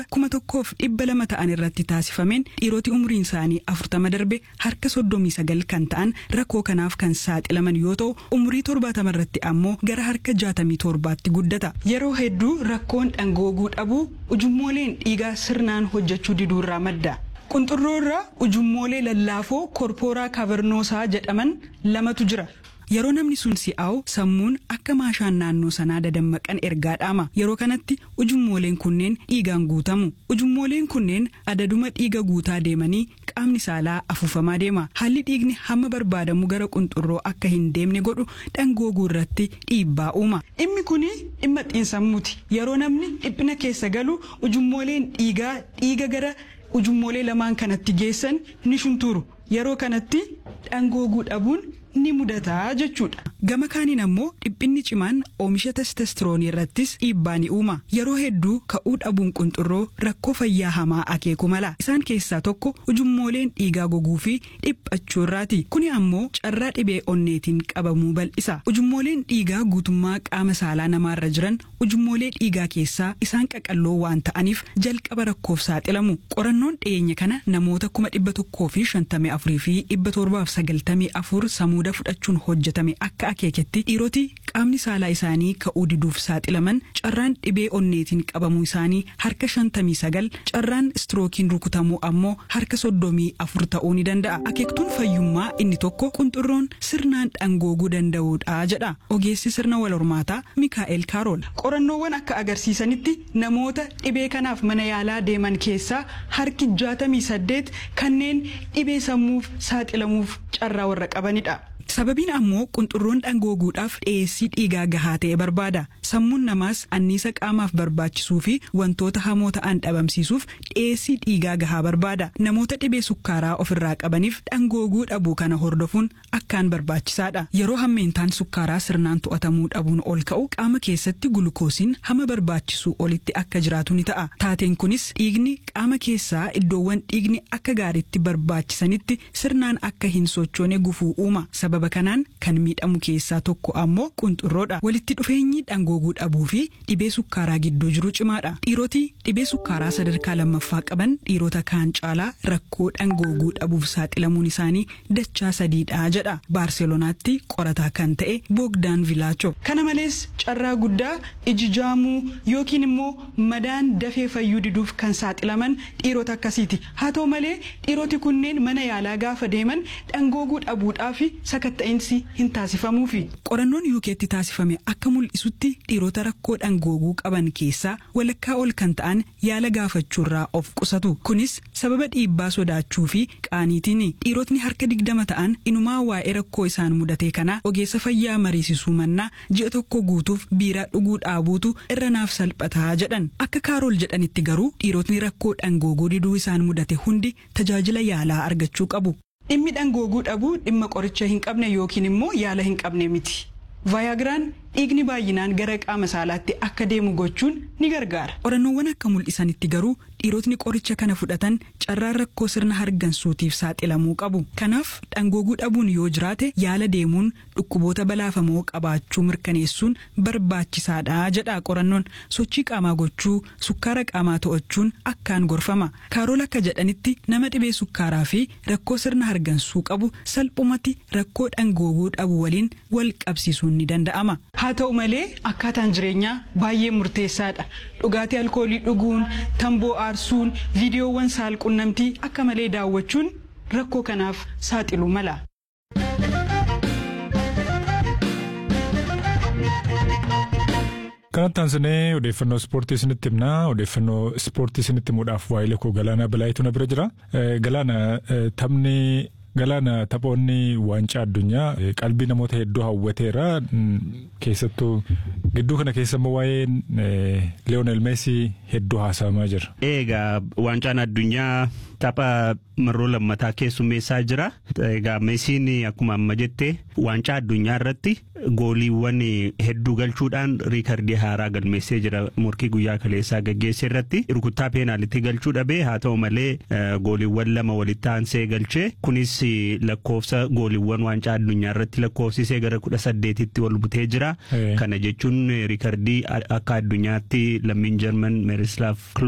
kuma tokkoof dhibba lama ta'an irratti taasifameen dhiiroti umriin isaanii afurtama darbe harka soddomii sagal kan ta'an rakkoo kanaaf kan saaxilaman yoo ta'u umrii torbaatama irratti ammoo gara harka jaatamii torbaatti guddata yeroo hedduu rakkoon dhangooguu dhabuu ujummooleen dhiigaa sirnaan hojjechuu diduurraa madda. qunxurroo irraa ujummoolee lallaafoo korpooraa kaavernosaa jedhaman lamatu jira. yeroo namni sun si'aawu sammuun akka maashaan naannoo sanaa dadammaqan ergaa dhaama yeroo kanatti ujummooleen kunneen dhiigaan guutamu ujummooleen kunneen adaduma dhiiga guutaa deemanii qaamni saalaa afuufamaa deema haalli dhiigni hamma barbaadamu gara qunxurroo akka hin deemne godhu dhangooguu irratti dhiibbaa uuma dhimmi kun dhimma xiinsammuuti yeroo namni dhiphina keessa galu ujummooleen dhiigaa dhiiga gara ujummoolee lamaan kanatti geessan ni shunturu yeroo kanatti dhangooguu dhabuun ni mudataa jechuudha. Gama kaaniin ammoo dhiphinni cimaan oomisha testosteroonii irrattis dhiibbaa ni uuma. Yeroo hedduu ka'uu dhabuun qunxurroo rakkoo fayyaa hamaa akeeku mala. Isaan keessaa tokko ujummooleen dhiigaa goguu fi dhiphachuu irraati. Kuni ammoo carraa dhibee onneetiin qabamuu bal'isa. Ujummooleen dhiigaa guutummaa qaama saalaa namaarra jiran ujummoolee dhiigaa keessaa isaan qaqalloo waan ta'aniif jalqaba rakkoof saaxilamu. Qorannoon dhiyeenya kana namoota kuma dhibba tokkoo fi shantamii afurii fi dhibba torbaaf sagaltamii afur samuuda fudhachuun hojjetame akka akeeketti dhiiroti qaamni saalaa isaanii ka'uu diduuf saaxilaman carraan dhibee onneetiin qabamuu isaanii harka shantamii sagal carraan istirookiin rukutamuu ammoo harka soddomii afur ta'uu ni danda'a akeektuun fayyummaa inni tokko qunxurroon sirnaan dhangooguu danda'uudha jedha ogeessi sirna wal hormaataa mikaa'el kaarool qorannoowwan akka agarsiisanitti namoota dhibee kanaaf mana yaalaa deeman keessaa harki jaatamii saddeet kanneen dhibee sammuuf saaxilamuuf carraa warra qabanidha. sababiin ammoo qunxurroon dhangooguudhaaf dhiyeessii dhiigaa gahaa ta'e barbaada sammuun namaas anniisa qaamaaf barbaachisuu fi wantoota hamoo ta'an dhabamsiisuuf dhiyeessii dhiigaa gahaa barbaada namoota dhibee sukkaaraa ofirraa qabaniif dhangooguu dhabuu kana hordofuun akkaan barbaachisaadha yeroo hammeentaan sukkaaraa sirnaan to'atamuu dhabuun ol ka'u qaama keessatti gulukoosiin hama barbaachisuu olitti akka jiraatu ni ta'a taateen kunis dhiigni qaama keessaa iddoowwan dhiigni akka gaariitti barbaachisanitti sirnaan akka hin sochoone gufuu uuma sababa kanaan kan miidhamu keessaa tokko ammoo qunxurroodha walitti dhufeenyi dhangooguu dhabuu fi dhibee sukkaaraa gidduu jiru cimaadha dhiiroti dhibee sukkaaraa sadarkaa lammaffaa qaban dhiirota kaan caalaa rakkoo dhangooguu dhabuuf saaxilamuun isaanii dachaa sadiidha jedha baarselonaatti qorataa kan ta'e boogdaan vilaacho kana malees carraa guddaa iji jaamuu yookiin immoo madaan dafee fayyuu diduuf kan saaxilaman dhiirota akkasiiti haa ta'u malee dhiiroti kunneen mana yaalaa gaafa deeman dhangooguu dhabuudhaa fi sakatta'insi hin taasifamuufi. Qorannoon yuukeetti taasifame akka mul'isutti dhiirota rakkoo dhangooguu qaban keessaa walakkaa ol kan ta'an yaala gaafachuurraa of qusatu. Kunis sababa dhiibbaa sodaachuu fi qaaniitiin dhiirotni harka digdama ta'an inumaa waa'ee rakkoo isaan mudate kana ogeessa fayyaa mariisisuu mannaa ji'a tokko guutuuf biiraa dhuguu dhaabuutu irra naaf salphataa jedhan. Akka kaarool jedhanitti garuu dhiirotni rakkoo dhangooguu diduu isaan mudate hundi tajaajila yaalaa argachuu qabu. dhimmi dhangooguu dhabuu dhimma qoricha hin qabne yookiin immoo yaala hin qabne miti. vaayagiraan dhiigni baay'inaan gara qaama saalaatti akka deemu gochuun ni gargaara. qorannoowwan akka mul'isanitti garuu dhiirotni qoricha kana fudhatan carraan rakkoo sirna hargansuutiif saaxilamuu qabu. kanaaf dhangooguu dhabuun yoo jiraate yaala deemuun dhukkuboota balaafamoo qabaachuu mirkaneessuun barbaachisaadha jedha qorannoon sochii qaamaa gochuu sukkaara qaamaa to'achuun akkaan gorfama. kaarool akka jedhanitti nama dhibee sukkaaraa fi rakkoo sirna hargansuu qabu salphumatti rakkoo dhangooguu dhabu waliin wal qabsiisuun ni danda'ama. haa ta'u malee akkaataan jireenyaa baay'ee murteessaadha dhugaatii alkoolii dhuguun tamboo aarsuun viidiyoowwan saalqunnamtii akka malee daawwachuun rakkoo kanaaf saaxilu mala. kanatti aansinee odeeffannoo ispoortii isinitti himnaa odeeffannoo ispoortii isinitti himuudhaaf waa'ee koo galaanaa bilaayituu na bira jira galaana taphni Galaana taphoonni waancaa addunyaa qalbii namoota hedduu hawwateera. Keessattuu gidduu kana keessa immoo waa'een Leeyoonel Meesii hedduu haasa'amaa jira. Egaa waancaan addunyaa tapha marroo lammataa keessummeessaa jira. Egaa Meesiin akkuma amma jette waancaa addunyaa irratti gooliiwwan hedduu galchuudhaan riikardii haaraa galmeessee jira morkii guyyaa kaleessaa gaggeesse irratti rukuttaa peenaalitti galchuu dhabee haa ta'u malee gooliiwwan lama walitti aansee galchee kunis lakkoofsa gooliiwwan waancaa addunyaa irratti lakkoofsisee gara kudha saddeetitti ol butee jira. Kana jechuun riikardii akka addunyaatti lammiin Jarman Meerislaaf